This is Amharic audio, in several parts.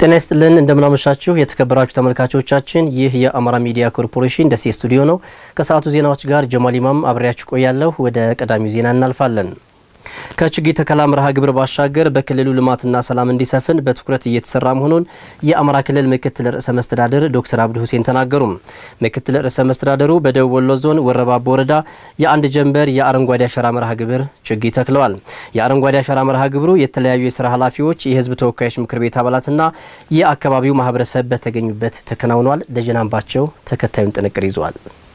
ጤና ይስጥልን እንደምናመሻችሁ የተከበራችሁ ተመልካቾቻችን፣ ይህ የአማራ ሚዲያ ኮርፖሬሽን ደሴ ስቱዲዮ ነው። ከሰዓቱ ዜናዎች ጋር ጀማል ኢማም አብሬያችሁ ቆያለሁ። ወደ ቀዳሚው ዜና እናልፋለን። ከችግኝ ተከላ መርሃ ግብር ባሻገር በክልሉ ልማትና ሰላም እንዲሰፍን በትኩረት እየተሰራ መሆኑን የአማራ ክልል ምክትል ርዕሰ መስተዳደር ዶክተር አብዱ ሁሴን ተናገሩ። ምክትል ርዕሰ መስተዳደሩ በደቡብ ወሎ ዞን ወረባቦ ወረዳ የአንድ ጀንበር የአረንጓዴ አሻራ መርሃ ግብር ችግኝ ተክለዋል። የአረንጓዴ አሻራ መርሃ ግብሩ የተለያዩ የስራ ኃላፊዎች፣ የህዝብ ተወካዮች ምክር ቤት አባላትና የአካባቢው ማህበረሰብ በተገኙበት ተከናውኗል። ደጀናምባቸው ተከታዩን ጥንቅር ይዟል።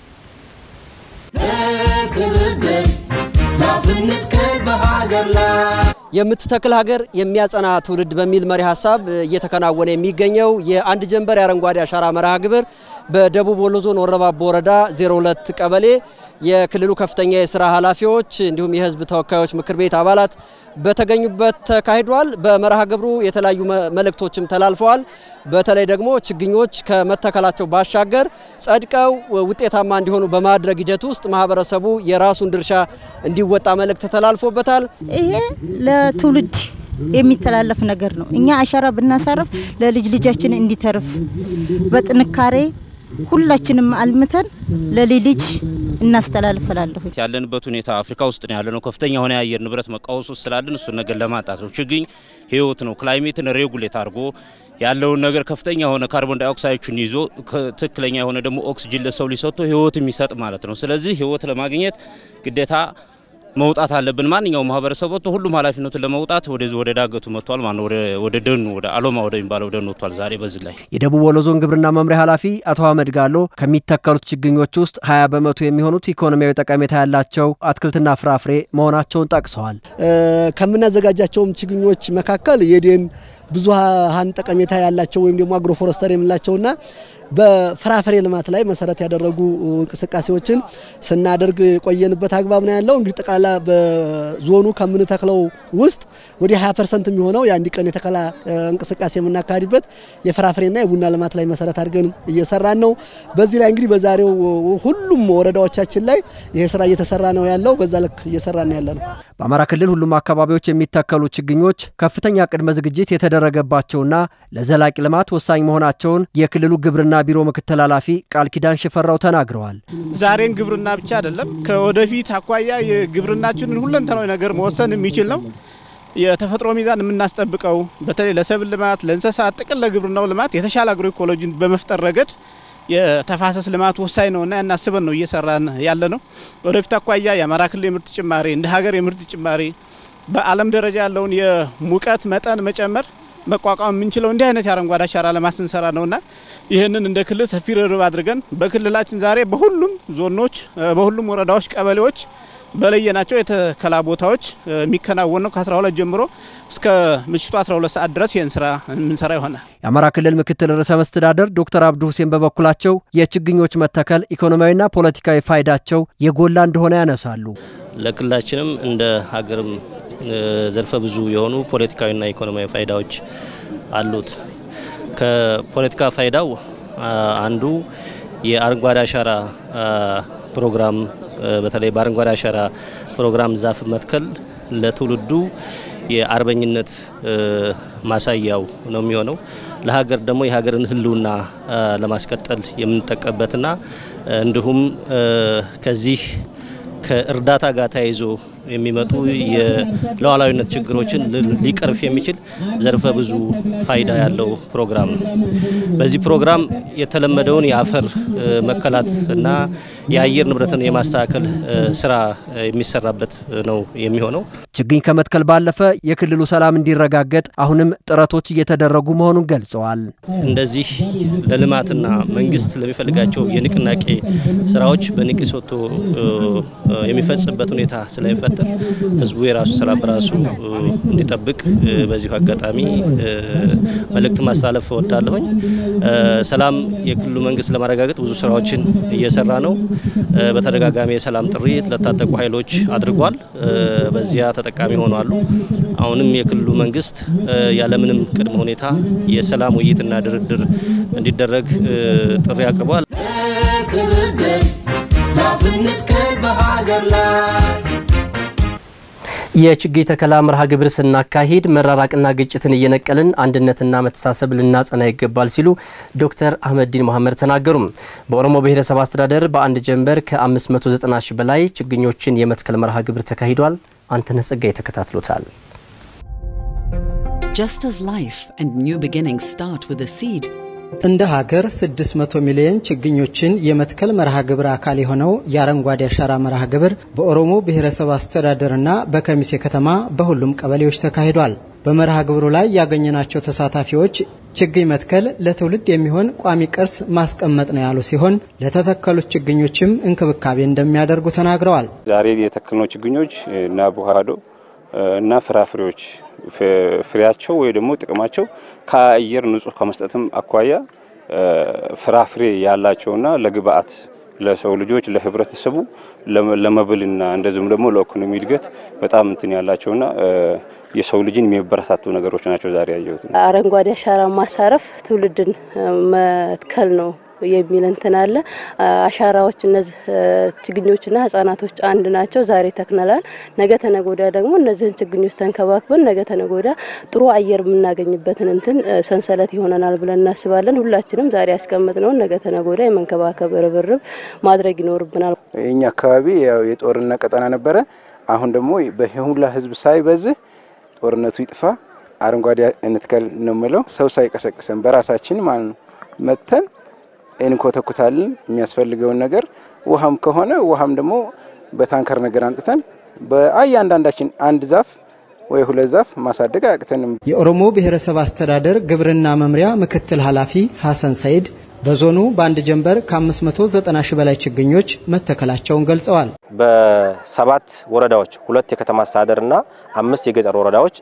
የምትተክል ሀገር የሚያጸና ትውልድ በሚል መሪ ሀሳብ እየተከናወነ የሚገኘው የአንድ ጀንበር የአረንጓዴ አሻራ መርሃ ግብር በደቡብ ወሎ ዞን ወረባቦ ወረዳ 02 ቀበሌ የክልሉ ከፍተኛ የስራ ኃላፊዎች እንዲሁም የህዝብ ተወካዮች ምክር ቤት አባላት በተገኙበት ተካሂዷል። በመርሃ ግብሩ የተለያዩ መልእክቶችም ተላልፈዋል። በተለይ ደግሞ ችግኞች ከመተከላቸው ባሻገር ጸድቀው ውጤታማ እንዲሆኑ በማድረግ ሂደት ውስጥ ማህበረሰቡ የራሱን ድርሻ እንዲወጣ መልእክት ተላልፎበታል። ይሄ ለትውልድ የሚተላለፍ ነገር ነው። እኛ አሻራ ብናሳርፍ ለልጅ ልጃችን እንዲተርፍ በጥንካሬ ሁላችንም አልምተን ለልጅ ልጅ እናስተላልፈላለሁ። ያለንበት ሁኔታ አፍሪካ ውስጥ ነው ያለነው። ከፍተኛ የሆነ የአየር ንብረት መቃወስ ውስጥ ስላለን እሱን ነገር ለማጣት ነው። ችግኝ ህይወት ነው። ክላይሜትን ሬጉሌት አድርጎ ያለውን ነገር ከፍተኛ የሆነ ካርቦን ዳይኦክሳይዶችን ይዞ ትክክለኛ የሆነ ደግሞ ኦክስጅን ለሰው ሊሰጥቶ ህይወት የሚሰጥ ማለት ነው። ስለዚህ ህይወት ለማግኘት ግዴታ መውጣት አለብን። ማንኛውም ማህበረሰብ ወጥቶ ሁሉም ኃላፊነቱን ለመውጣት ወደዚህ ወደ ዳገቱ መጥቷል ማለት ነው። ወደ ደኑ ወደ አሎማ ወደሚባለው ደን ወጥቷል። ዛሬ በዚህ ላይ የደቡብ ወሎ ዞን ግብርና መምሪያ ኃላፊ አቶ አህመድ ጋሎ ከሚተከሉት ችግኞች ውስጥ 20 በመቶ የሚሆኑት ኢኮኖሚያዊ ጠቀሜታ ያላቸው አትክልትና ፍራፍሬ መሆናቸውን ጠቅሰዋል። ከምናዘጋጃቸውም ችግኞች መካከል የደን ብዙሃን ጠቀሜታ ያላቸው ወይም ደግሞ አግሮፎረስተር የምንላቸውና በፍራፍሬ ልማት ላይ መሰረት ያደረጉ እንቅስቃሴዎችን ስናደርግ የቆየንበት አግባብ ነው ያለው። እንግዲህ ጠቅላላ በዞኑ ከምንተክለው ውስጥ ወደ 20 ፐርሰንት የሚሆነው የአንድ ቀን የተከላ እንቅስቃሴ የምናካሂድበት የፍራፍሬና የቡና ልማት ላይ መሰረት አድርገን እየሰራን ነው። በዚህ ላይ እንግዲህ በዛሬው ሁሉም ወረዳዎቻችን ላይ ይሄ ስራ እየተሰራ ነው ያለው። በዛ ልክ እየሰራን ያለ ነው። በአማራ ክልል ሁሉም አካባቢዎች የሚተከሉ ችግኞች ከፍተኛ ቅድመ ዝግጅት የተደረገባቸውና ለዘላቂ ልማት ወሳኝ መሆናቸውን የክልሉ ግብርና ቢሮ ምክትል ኃላፊ ቃል ኪዳን ሽፈራው ተናግረዋል። ዛሬን ግብርና ብቻ አይደለም፣ ከወደፊት አኳያ የግብርናችንን ሁለንተናዊ ነገር መወሰን የሚችል ነው። የተፈጥሮ ሚዛን የምናስጠብቀው በተለይ ለሰብል ልማት፣ ለእንስሳት ጥቅል ለግብርናው ልማት የተሻለ አግሮ ኢኮሎጂን በመፍጠር ረገድ የተፋሰስ ልማት ወሳኝ ነውና ያናስበን ነው እየሰራን ያለ ነው። ወደፊት አኳያ የአማራ ክልል የምርት ጭማሪ እንደ ሀገር የምርት ጭማሪ በዓለም ደረጃ ያለውን የሙቀት መጠን መጨመር መቋቋም የምንችለው እንዲህ አይነት የአረንጓዴ አሻራ ልማት ስንሰራ ነውና ይህንን እንደ ክልል ሰፊ ርብርብ አድርገን በክልላችን ዛሬ በሁሉም ዞኖች፣ በሁሉም ወረዳዎች፣ ቀበሌዎች በለየናቸው የተከላ ቦታዎች የሚከናወን ነው። ከ12 ጀምሮ እስከ ምሽቱ 12 ሰዓት ድረስ ይህን ስራ የምንሰራ ይሆናል። የአማራ ክልል ምክትል ርዕሰ መስተዳደር ዶክተር አብዱ ሁሴን በበኩላቸው የችግኞች መተከል ኢኮኖሚያዊና ፖለቲካዊ ፋይዳቸው የጎላ እንደሆነ ያነሳሉ። ለክልላችንም እንደ ሀገርም ዘርፈ ብዙ የሆኑ ፖለቲካዊና ኢኮኖሚያዊ ፋይዳዎች አሉት። ከፖለቲካ ፋይዳው አንዱ የአረንጓዴ አሻራ ፕሮግራም በተለይ በአረንጓዴ አሻራ ፕሮግራም ዛፍ መትከል ለትውልዱ የአርበኝነት ማሳያው ነው የሚሆነው። ለሀገር ደግሞ የሀገርን ሕልውና ለማስቀጠል የምንጠቀምበትና እንዲሁም ከዚህ ከእርዳታ ጋር ተያይዞ የሚመጡ የሉዓላዊነት ችግሮችን ሊቀርፍ የሚችል ዘርፈ ብዙ ፋይዳ ያለው ፕሮግራም ነው። በዚህ ፕሮግራም የተለመደውን የአፈር መከላት እና የአየር ንብረትን የማስተካከል ስራ የሚሰራበት ነው የሚሆነው። ችግኝ ከመትከል ባለፈ የክልሉ ሰላም እንዲረጋገጥ አሁንም ጥረቶች እየተደረጉ መሆኑን ገልጸዋል። እንደዚህ ለልማትና መንግስት ለሚፈልጋቸው የንቅናቄ ስራዎች በንቂስ ወጥቶ የሚፈጽምበት ሁኔታ ስለሚፈጠር ህዝቡ የራሱ ስራ በራሱ እንዲጠብቅ በዚሁ አጋጣሚ መልእክት ማስተላለፍ እወዳለሁኝ። ሰላም የክልሉ መንግስት ለማረጋገጥ ብዙ ስራዎችን እየሰራ ነው። በተደጋጋሚ የሰላም ጥሪ ለታጠቁ ኃይሎች አድርጓል። በዚያ ተጠቃሚ ሆኗሉ። አሁንም የክልሉ መንግስት ያለምንም ቅድመ ሁኔታ የሰላም ውይይትና ድርድር እንዲደረግ ጥሪ አቅርቧል። የችግኝ ተከላ መርሃ ግብር ስናካሂድ መራራቅና ግጭትን እየነቀልን አንድነትና መተሳሰብ ልናጸና ይገባል ሲሉ ዶክተር አህመዲን መሐመድ ተናገሩ። በኦሮሞ ብሔረሰብ አስተዳደር በአንድ ጀንበር ከ590 ሺህ በላይ ችግኞችን የመትከል መርሃ ግብር ተካሂዷል። አንተነህ ጸጋይ ተከታትሎታል። Just as life and new beginnings start with a seed, እንደ ሀገር 600 ሚሊዮን ችግኞችን የመትከል መርሃ ግብር አካል የሆነው የአረንጓዴ አሻራ መርሃ ግብር በኦሮሞ ብሔረሰብ አስተዳደርና በከሚሴ ከተማ በሁሉም ቀበሌዎች ተካሂዷል። በመርሃ ግብሩ ላይ ያገኘናቸው ተሳታፊዎች ችግኝ መትከል ለትውልድ የሚሆን ቋሚ ቅርስ ማስቀመጥ ነው ያሉ ሲሆን ለተተከሉት ችግኞችም እንክብካቤ እንደሚያደርጉ ተናግረዋል። ዛሬ የተከልነው ችግኞች እና አቮካዶ እና ፍራፍሬዎች ፍሬያቸው ወይ ደግሞ ጥቅማቸው ከአየር ንጹህ ከመስጠትም አኳያ ፍራፍሬ ያላቸውና ለግብአት ለሰው ልጆች ለህብረተሰቡ ለመብልና እንደዚሁም ደግሞ ለኢኮኖሚ እድገት በጣም እንትን ያላቸውና የሰው ልጅን የሚያበረታቱ ነገሮች ናቸው። ዛሬ ያየሁት አረንጓዴ አሻራ ማሳረፍ ትውልድን መትከል ነው የሚል እንትን አለ። አሻራዎች እነዚህ ችግኞችና ህጻናቶች አንድ ናቸው። ዛሬ ተክነላል። ነገ ተነጎዳ ደግሞ እነዚህን ችግኞች ተንከባክበን ነገ ተነጎዳ ጥሩ አየር የምናገኝበትን እንትን ሰንሰለት ይሆነናል ብለን እናስባለን። ሁላችንም ዛሬ ያስቀምጥነውን ነገ ተነጎዳ የመንከባከብ ርብርብ ማድረግ ይኖርብናል። የኛ አካባቢ ያው የጦርነት ቀጠና ነበረ። አሁን ደግሞ በሁላ ህዝብ ሳይበዝህ ጦርነቱ ይጥፋ፣ አረንጓዴ እንትከል ነው የምለው። ሰው ሳይቀሰቅሰን በራሳችን ማለት ነው መተን እንኮተኩታለን የሚያስፈልገውን ነገር ውሃም ከሆነ ውሃም ደግሞ በታንከር ነገር አንጥተን በእያንዳንዳችን አንድ ዛፍ ወይ ሁለት ዛፍ ማሳደግ አያቅተንም። የኦሮሞ ብሔረሰብ አስተዳደር ግብርና መምሪያ ምክትል ኃላፊ ሐሰን ሰይድ በዞኑ በአንድ ጀንበር ከ590 ሺህ በላይ ችግኞች መተከላቸውን ገልጸዋል። በሰባት ወረዳዎች ሁለት የከተማ አስተዳደርና አምስት የገጠር ወረዳዎች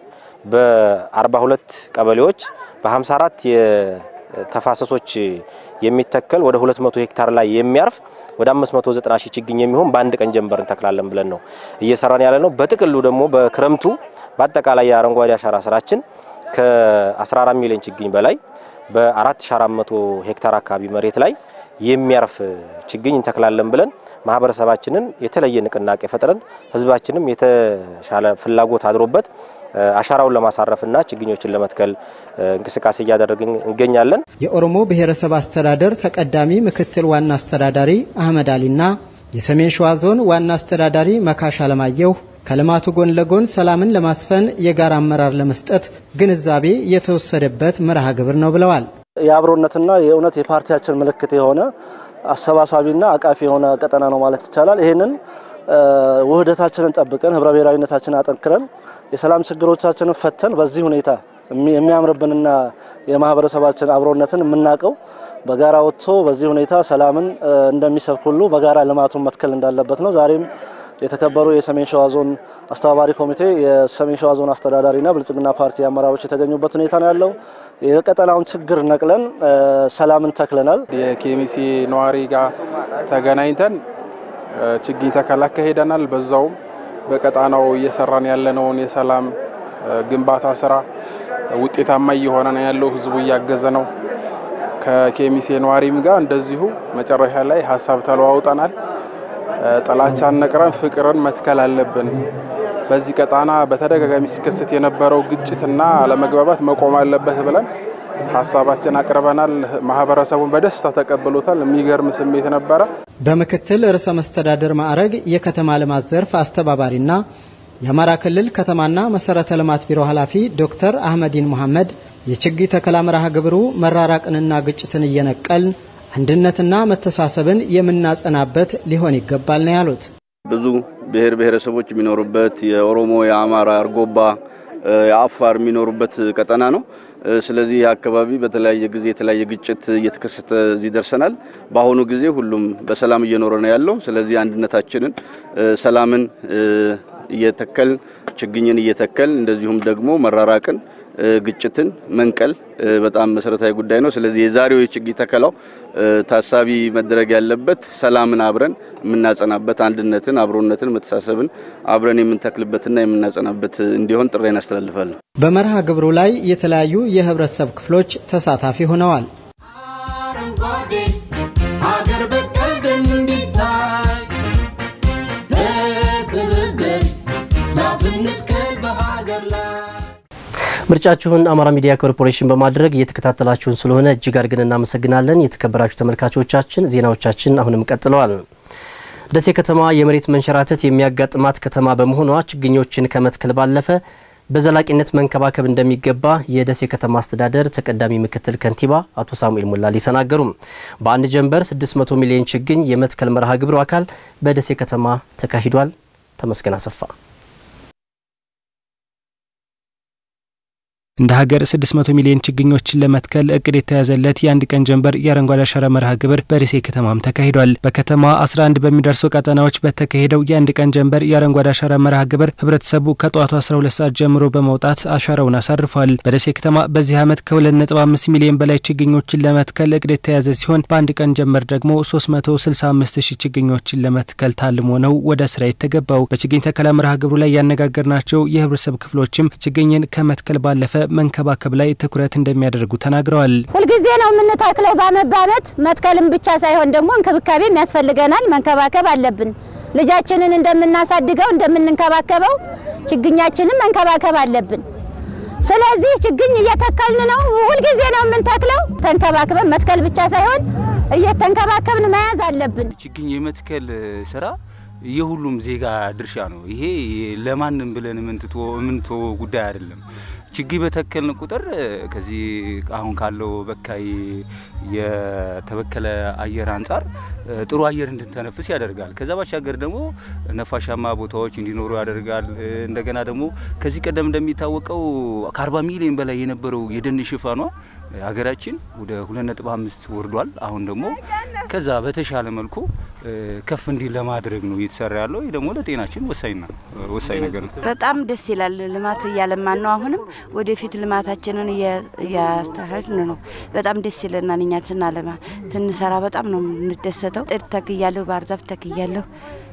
በ42 ቀበሌዎች በ54 ተፋሰሶች የሚተከል ወደ 200 ሄክታር ላይ የሚያርፍ ወደ 590 ሺህ ችግኝ የሚሆን በአንድ ቀን ጀንበር እንተክላለን ብለን ነው እየሰራን ያለ ነው። በጥቅሉ ደግሞ በክረምቱ በአጠቃላይ የአረንጓዴ አሻራ ስራችን ከ14 ሚሊዮን ችግኝ በላይ በ4400 ሄክታር አካባቢ መሬት ላይ የሚያርፍ ችግኝ እንተክላለን ብለን ማህበረሰባችንን የተለየ ንቅናቄ ፈጥረን ህዝባችንም የተሻለ ፍላጎት አድሮበት አሻራውን ለማሳረፍና ችግኞችን ለመትከል እንቅስቃሴ እያደረግን እንገኛለን። የኦሮሞ ብሔረሰብ አስተዳደር ተቀዳሚ ምክትል ዋና አስተዳዳሪ አህመድ አሊና የሰሜን ሸዋ ዞን ዋና አስተዳዳሪ መካሽ አለማየሁ ከልማቱ ጎን ለጎን ሰላምን ለማስፈን የጋራ አመራር ለመስጠት ግንዛቤ የተወሰደበት መርሃ ግብር ነው ብለዋል። የአብሮነትና የእውነት የፓርቲያችን ምልክት የሆነ አሰባሳቢና አቃፊ የሆነ ቀጠና ነው ማለት ይቻላል። ይህንን ውህደታችንን ጠብቀን ህብረ ብሔራዊነታችንን አጠንክረን የሰላም ችግሮቻችንን ፈተን በዚህ ሁኔታ የሚያምርብንና የማህበረሰባችን አብሮነትን የምናውቀው በጋራ ወጥቶ በዚህ ሁኔታ ሰላምን እንደሚሰብክ ሁሉ በጋራ ልማቱን መትከል እንዳለበት ነው። ዛሬም የተከበሩ የሰሜን ሸዋ ዞን አስተባባሪ ኮሚቴ፣ የሰሜን ሸዋ ዞን አስተዳዳሪና ብልጽግና ፓርቲ አመራሮች የተገኙበት ሁኔታ ነው ያለው። የቀጠናውን ችግር ነቅለን ሰላምን ተክለናል። የኬሚሴ ነዋሪ ጋር ተገናኝተን ችግኝ ተከላ አካሄደናል። በዛውም በቀጣናው እየሰራን ያለነውን የሰላም ግንባታ ስራ ውጤታማ እየሆነ ነው ያለው። ህዝቡ እያገዘ ነው። ከኬሚሴ ነዋሪም ጋር እንደዚሁ መጨረሻ ላይ ሀሳብ ተለዋውጠናል። ጥላቻን ነቅረን ፍቅርን መትከል አለብን። በዚህ ቀጣና በተደጋጋሚ ሲከሰት የነበረው ግጭትና አለመግባባት መቆም አለበት ብለን ሀሳባችን አቅርበናል። ማህበረሰቡን በደስታ ተቀብሎታል። የሚገርም ስሜት ነበረ። በምክትል ርዕሰ መስተዳድር ማዕረግ የከተማ ልማት ዘርፍ አስተባባሪና የአማራ ክልል ከተማና መሰረተ ልማት ቢሮ ኃላፊ ዶክተር አህመዲን መሐመድ የችግኝ ተከላ መርሃ ግብሩ መራራቅንና ግጭትን እየነቀልን አንድነትና መተሳሰብን የምናጸናበት ሊሆን ይገባል ነው ያሉት። ብዙ ብሔር ብሔረሰቦች የሚኖሩበት የኦሮሞ፣ የአማራ፣ አርጎባ፣ የአፋር የሚኖሩበት ቀጠና ነው። ስለዚህ ይህ አካባቢ በተለያየ ጊዜ የተለያየ ግጭት እየተከሰተ እዚህ ደርሰናል። በአሁኑ ጊዜ ሁሉም በሰላም እየኖረ ነው ያለው። ስለዚህ አንድነታችንን፣ ሰላምን እየተከል ችግኝን እየተከል እንደዚሁም ደግሞ መራራቅን ግጭትን መንቀል በጣም መሰረታዊ ጉዳይ ነው። ስለዚህ የዛሬው የችግኝ ተከላው ታሳቢ መደረግ ያለበት ሰላምን አብረን የምናጸናበት፣ አንድነትን፣ አብሮነትን፣ መተሳሰብን አብረን የምንተክልበትና የምናጸናበት እንዲሆን ጥሪ እናስተላልፋለን። በመርሃ ግብሩ ላይ የተለያዩ የህብረተሰብ ክፍሎች ተሳታፊ ሆነዋል። አረንጓዴ ሀገር በቀል ደን እንዲታይ በትብብር ዛፍ እንትከል ምርጫችሁን አማራ ሚዲያ ኮርፖሬሽን በማድረግ እየተከታተላችሁን ስለሆነ እጅግ አድርገን እናመሰግናለን። የተከበራችሁ ተመልካቾቻችን ዜናዎቻችን አሁንም ቀጥለዋል። ደሴ ከተማ የመሬት መንሸራተት የሚያጋጥማት ከተማ በመሆኗ ችግኞችን ከመትከል ባለፈ በዘላቂነት መንከባከብ እንደሚገባ የደሴ ከተማ አስተዳደር ተቀዳሚ ምክትል ከንቲባ አቶ ሳሙኤል ሞላሊ ተናገሩ። በአንድ ጀንበር 600 ሚሊዮን ችግኝ የመትከል መርሃ ግብሩ አካል በደሴ ከተማ ተካሂዷል። ተመስገን አሰፋ እንደ ሀገር 600 ሚሊዮን ችግኞችን ለመትከል እቅድ የተያዘለት የአንድ ቀን ጀንበር የአረንጓዴ አሻራ መርሃ ግብር በደሴ ከተማም ተካሂዷል። በከተማ 11 በሚደርሱ ቀጠናዎች በተካሄደው የአንድ ቀን ጀንበር የአረንጓዴ አሻራ መርሃ ግብር ህብረተሰቡ ከጠዋቱ 12 ሰዓት ጀምሮ በመውጣት አሻራውን አሳርፏል። በደሴ ከተማ በዚህ ዓመት ከ2.5 ሚሊዮን በላይ ችግኞችን ለመትከል እቅድ የተያዘ ሲሆን በአንድ ቀን ጀንበር ደግሞ 365 ሺህ ችግኞችን ለመትከል ታልሞ ነው ወደ ስራ የተገባው። በችግኝ ተከላ መርሃ ግብሩ ላይ ያነጋገርናቸው የህብረተሰብ ክፍሎችም ችግኝን ከመትከል ባለፈ መንከባከብ ላይ ትኩረት እንደሚያደርጉ ተናግረዋል። ሁልጊዜ ነው የምንተክለው በአመት በአመት መትከልም ብቻ ሳይሆን ደግሞ እንክብካቤም ያስፈልገናል። መንከባከብ አለብን። ልጃችንን እንደምናሳድገው እንደምንንከባከበው ችግኛችንን መንከባከብ አለብን። ስለዚህ ችግኝ እየተከልን ነው። ሁልጊዜ ነው የምንተክለው። ተንከባክበን መትከል ብቻ ሳይሆን እየተንከባከብን መያዝ አለብን። ችግኝ የመትከል ስራ የሁሉም ዜጋ ድርሻ ነው። ይሄ ለማንም ብለን የምንትቶ ጉዳይ አይደለም። ችግኝ በተከልን ቁጥር ከዚህ አሁን ካለው በካይ የተበከለ አየር አንጻር ጥሩ አየር እንድንተነፍስ ያደርጋል። ከዛ ባሻገር ደግሞ ነፋሻማ ቦታዎች እንዲኖሩ ያደርጋል። እንደገና ደግሞ ከዚህ ቀደም እንደሚታወቀው ከ40 ሚሊዮን በላይ የነበረው የደን ሽፋኗ ሀገራችን ወደ 2.5 ወርዷል። አሁን ደግሞ ከዛ በተሻለ መልኩ ከፍ እንዲል ለማድረግ ነው እየተሰራ ያለው። ይህ ደግሞ ለጤናችን ወሳኝ ነው ወሳኝ ነገር ነው። በጣም ደስ ይላል። ልማት እያለማን ነው። አሁንም ወደፊት ልማታችንን እያስተካከልን ነው። በጣም ደስ ይለናል። እኛ ስናለማ ስንሰራ በጣም ነው የምንደሰተው። ጥድ ተክያለሁ፣ ባህር ዛፍ ተክያለሁ፣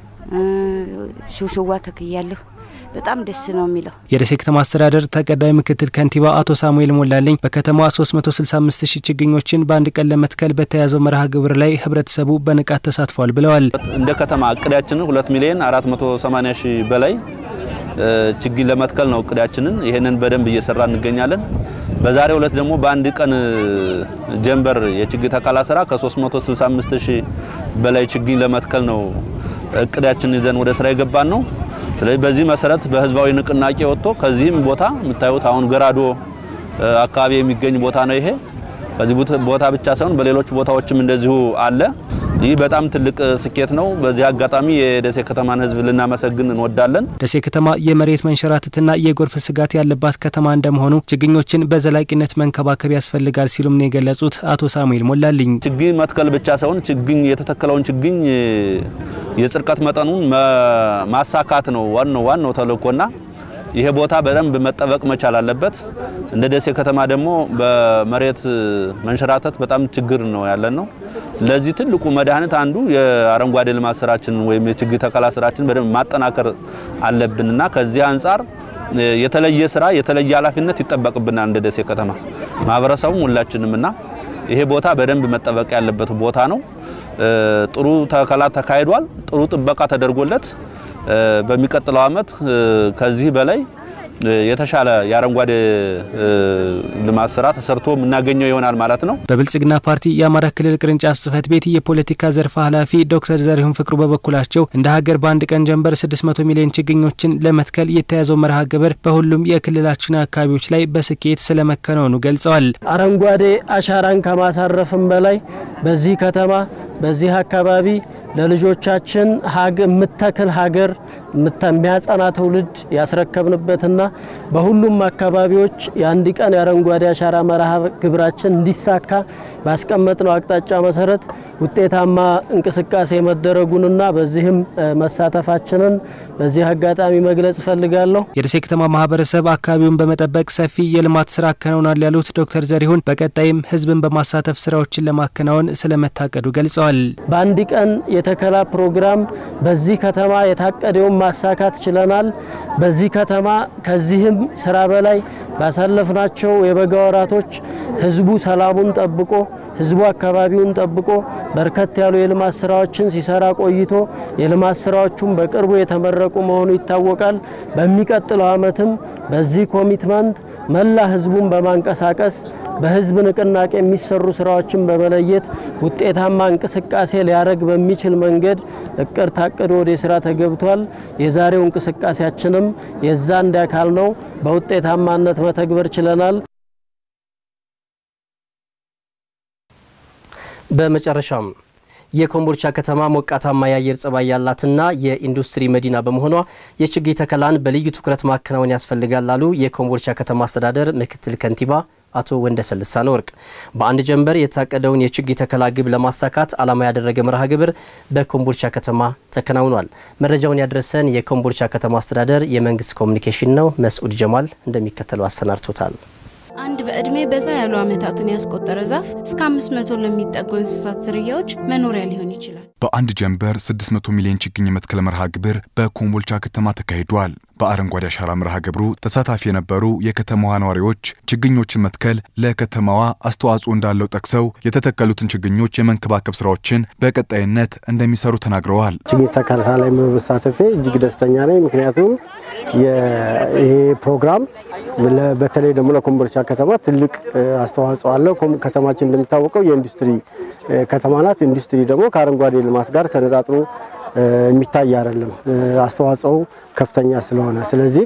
ሹሽዋ ተክያለሁ። በጣም ደስ ነው የሚለው። የደሴ ከተማ አስተዳደር ተቀዳሚ ምክትል ከንቲባ አቶ ሳሙኤል ሞላልኝ በከተማዋ 365 ሺህ ችግኞችን በአንድ ቀን ለመትከል በተያዘው መርሃ ግብር ላይ ህብረተሰቡ በንቃት ተሳትፏል ብለዋል። እንደ ከተማ እቅዳችንን 2 ሚሊዮን 480 ሺህ በላይ ችግኝ ለመትከል ነው እቅዳችንን። ይህንን በደንብ እየሰራ እንገኛለን። በዛሬው ዕለት ደግሞ በአንድ ቀን ጀንበር የችግኝ ተከላ ስራ ከ365 ሺህ በላይ ችግኝ ለመትከል ነው እቅዳችን ይዘን ወደ ስራ የገባን ነው። ስለዚህ በዚህ መሰረት በህዝባዊ ንቅናቄ ወጥቶ ከዚህም ቦታ የምታዩት አሁን ገራዶ አካባቢ የሚገኝ ቦታ ነው። ይሄ ከዚህ ቦታ ብቻ ሳይሆን በሌሎች ቦታዎችም እንደዚሁ አለ። ይህ በጣም ትልቅ ስኬት ነው። በዚህ አጋጣሚ የደሴ ከተማን ህዝብ ልናመሰግን እንወዳለን። ደሴ ከተማ የመሬት መንሸራተትና የጎርፍ ስጋት ያለባት ከተማ እንደመሆኑ ችግኞችን በዘላቂነት መንከባከብ ያስፈልጋል ሲሉም ነው የገለጹት አቶ ሳሙኤል ሞላልኝ። ችግኝ መትከል ብቻ ሳይሆን ችግኝ የተተከለውን ችግኝ የጽድቀት መጠኑን ማሳካት ነው ዋናው ዋናው ተልእኮና ይሄ ቦታ በደንብ መጠበቅ መቻል አለበት። እንደ ደሴ ከተማ ደግሞ በመሬት መንሸራተት በጣም ችግር ነው ያለን ነው። ለዚህ ትልቁ መድኃኒት አንዱ የአረንጓዴ ልማት ስራችንን ወይም የችግኝ ተከላ ስራችንን በደንብ ማጠናከር አለብንና ከዚህ አንጻር የተለየ ስራ የተለየ ኃላፊነት ይጠበቅብናል እንደ ደሴ ከተማ ማህበረሰቡም ሁላችንምና ይሄ ቦታ በደንብ መጠበቅ ያለበት ቦታ ነው። ጥሩ ተከላ ተካሂዷል። ጥሩ ጥበቃ ተደርጎለት በሚቀጥለው ዓመት ከዚህ በላይ የተሻለ የአረንጓዴ ልማት ስራ ተሰርቶ የምናገኘው ይሆናል ማለት ነው። በብልጽግና ፓርቲ የአማራ ክልል ቅርንጫፍ ጽህፈት ቤት የፖለቲካ ዘርፍ ኃላፊ ዶክተር ዘሪሁን ፍቅሩ በበኩላቸው እንደ ሀገር በአንድ ቀን ጀንበር 600 ሚሊዮን ችግኞችን ለመትከል የተያዘው መርሃ ግብር በሁሉም የክልላችን አካባቢዎች ላይ በስኬት ስለመከናወኑ ገልጸዋል። አረንጓዴ አሻራን ከማሳረፍም በላይ በዚህ ከተማ በዚህ አካባቢ ለልጆቻችን የምተክል ሀገር የሚያጸና ትውልድ ያስረከብንበትና በሁሉም አካባቢዎች የአንድ ቀን የአረንጓዴ አሻራ መርሃ ግብራችን እንዲሳካ ባስቀመጥነው አቅጣጫ መሰረት ውጤታማ እንቅስቃሴ መደረጉንና በዚህም መሳተፋችንን በዚህ አጋጣሚ መግለጽ እፈልጋለሁ። የደሴ ከተማ ማህበረሰብ አካባቢውን በመጠበቅ ሰፊ የልማት ስራ አከናውናል ያሉት ዶክተር ዘሪሁን በቀጣይም ህዝብን በማሳተፍ ስራዎችን ለማከናወን ስለመታቀዱ ገልጸዋል። በአንድ ቀን የተከላ ፕሮግራም በዚህ ከተማ የታቀደውን ማሳካት ችለናል። በዚህ ከተማ ከዚህም ስራ በላይ ባሳለፍናቸው የበጋ ወራቶች ህዝቡ ሰላሙን ጠብቆ ህዝቡ አካባቢውን ጠብቆ በርከት ያሉ የልማት ስራዎችን ሲሰራ ቆይቶ የልማት ስራዎቹም በቅርቡ የተመረቁ መሆኑ ይታወቃል። በሚቀጥለው ዓመትም በዚህ ኮሚትመንት መላ ህዝቡን በማንቀሳቀስ በህዝብ ንቅናቄ የሚሰሩ ስራዎችን በመለየት ውጤታማ እንቅስቃሴ ሊያደርግ በሚችል መንገድ እቅድ ታቅዶ ወደ ስራ ተገብቷል። የዛሬው እንቅስቃሴያችንም የዛ አንድ አካል ነው። በውጤታማነት መተግበር ችለናል። በመጨረሻም የኮምቦልቻ ከተማ ሞቃታማ የአየር ጸባይ ያላትና የኢንዱስትሪ መዲና በመሆኗ የችግኝ ተከላን በልዩ ትኩረት ማከናወን ያስፈልጋል ላሉ የኮምቦልቻ ከተማ አስተዳደር ምክትል ከንቲባ አቶ ወንደሰን ልሳነ ወርቅ በአንድ ጀንበር የታቀደውን የችግኝ ተከላ ግብ ለማሳካት ዓላማ ያደረገ መርሃ ግብር በኮምቦልቻ ከተማ ተከናውኗል። መረጃውን ያደረሰን የኮምቦልቻ ከተማ አስተዳደር የመንግስት ኮሚኒኬሽን ነው። መስዑድ ጀማል እንደሚከተለው አሰናድቶታል። አንድ በዕድሜ በዛ ያሉ ዓመታትን ያስቆጠረ ዛፍ እስከ 500 ለሚጠጉ እንስሳት ዝርያዎች መኖሪያ ሊሆን ይችላል። በአንድ ጀንበር 600 ሚሊዮን ችግኝ የመትከል መርሃ ግብር በኮምቦልቻ ከተማ ተካሂዷል። በአረንጓዴ አሻራ መርሃ ግብሩ ተሳታፊ የነበሩ የከተማዋ ነዋሪዎች ችግኞችን መትከል ለከተማዋ አስተዋጽኦ እንዳለው ጠቅሰው የተተከሉትን ችግኞች የመንከባከብ ስራዎችን በቀጣይነት እንደሚሰሩ ተናግረዋል። ችግኝ ተከላ ላይ በመሳተፌ እጅግ ደስተኛ ነኝ። ምክንያቱም ይሄ ፕሮግራም በተለይ ደግሞ ለኮምቦልቻ ከተማ ትልቅ አስተዋጽኦ አለው። ከተማችን እንደሚታወቀው የኢንዱስትሪ ከተማ ናት። ኢንዱስትሪ ደግሞ ከአረንጓዴ ልማት ጋር ተነጣጥሮ የሚታይ አይደለም። አስተዋጽኦ ከፍተኛ ስለሆነ ስለዚህ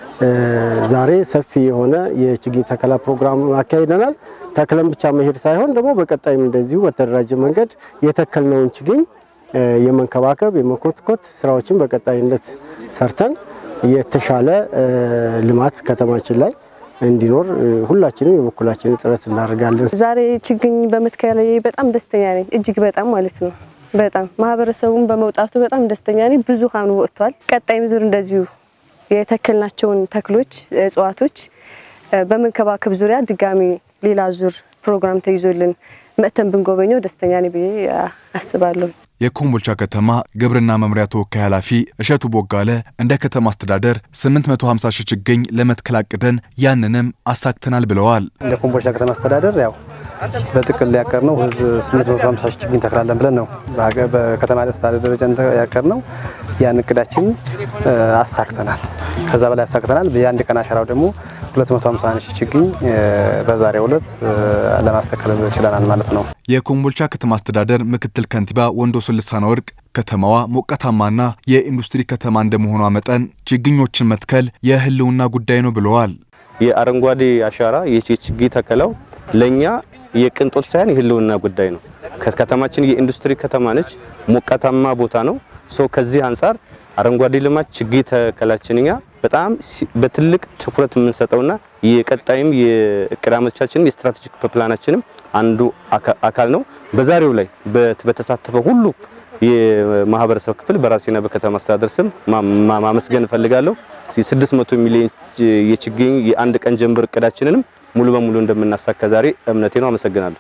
ዛሬ ሰፊ የሆነ የችግኝ ተከላ ፕሮግራም አካሂደናል። ተክለን ብቻ መሄድ ሳይሆን ደግሞ በቀጣይም እንደዚሁ በተደራጀ መንገድ የተከልነውን ችግኝ የመንከባከብ የመኮትኮት ስራዎችን በቀጣይነት ሰርተን የተሻለ ልማት ከተማችን ላይ እንዲኖር ሁላችንም የበኩላችንን ጥረት እናደርጋለን። ዛሬ ችግኝ በመትከል ላይ በጣም ደስተኛ ነኝ፣ እጅግ በጣም ማለት ነው። በጣም ማህበረሰቡን በመውጣቱ በጣም ደስተኛ ነኝ። ብዙሃኑ ወጥቷል። ቀጣይም ዙር እንደዚሁ የተከልናቸውን ተክሎች፣ እጽዋቶች በመንከባከብ ዙሪያ ድጋሚ ሌላ ዙር ፕሮግራም ተይዞልን መጥተን ብንጎበኘው ደስተኛ ነኝ ብዬ አስባለሁ። የኮምቦልቻ ከተማ ግብርና መምሪያ ተወካይ ኃላፊ እሸቱ ቦጋለ እንደ ከተማ አስተዳደር 850 ሺህ ችግኝ ለመትከል አቅደን ያንንም አሳክተናል ብለዋል። እንደ ኮምቦልቻ ከተማ አስተዳደር ያው በጥቅል ያቀርነው 850 ሺህ ችግኝ ተክላለን ብለን ነው በከተማ አስተዳደር ደረጃ ያቀርነው። ያን እቅዳችን አሳክተናል። ከዛ በላይ አሳክተናል። የአንድ ቀን አሻራው ደግሞ 250 ሺህ ችግኝ በዛሬው ዕለት ለማስተከል ችለናል ማለት ነው። የኮምቦልቻ ከተማ አስተዳደር ምክትል ከንቲባ ወንዶሰን ልሳነ ወርቅ ከተማዋ ሞቃታማና የኢንዱስትሪ ከተማ እንደመሆኗ መጠን ችግኞችን መትከል የሕልውና ጉዳይ ነው ብለዋል። የአረንጓዴ አሻራ የችግኝ ተከላው ለእኛ የቅንጦት ሳይሆን የሕልውና ጉዳይ ነው። ከተማችን የኢንዱስትሪ ከተማ ነች። ሞቃታማ ቦታ ነው። ሶ ከዚህ አንጻር አረንጓዴ ልማት ችግኝ ተከላችን እኛ በጣም በትልቅ ትኩረት የምንሰጠውና የቀጣይም የእቅድ ዓመቶቻችንም የስትራቴጂክ ፕላናችንም አንዱ አካል ነው። በዛሬው ላይ በተሳተፈው ሁሉ የማህበረሰብ ክፍል በራሴና በከተማ አስተዳደር ስም ማመስገን እፈልጋለሁ። 600 ሚሊዮን የችግኝ የአንድ ቀን ጀንበር እቅዳችንንም ሙሉ በሙሉ እንደምናሳካ ዛሬ እምነቴ ነው። አመሰግናለሁ።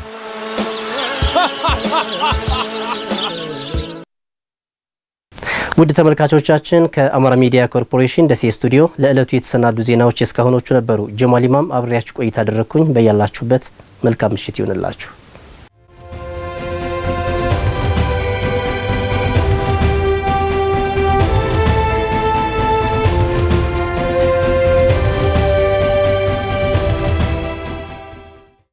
ውድ ተመልካቾቻችን ከአማራ ሚዲያ ኮርፖሬሽን ደሴ ስቱዲዮ ለዕለቱ የተሰናዱ ዜናዎች እስካሁኖቹ ነበሩ። ጀማል ኢማም አብሬያችሁ ቆይታ አደረግኩኝ። በያላችሁበት መልካም ምሽት ይሁንላችሁ።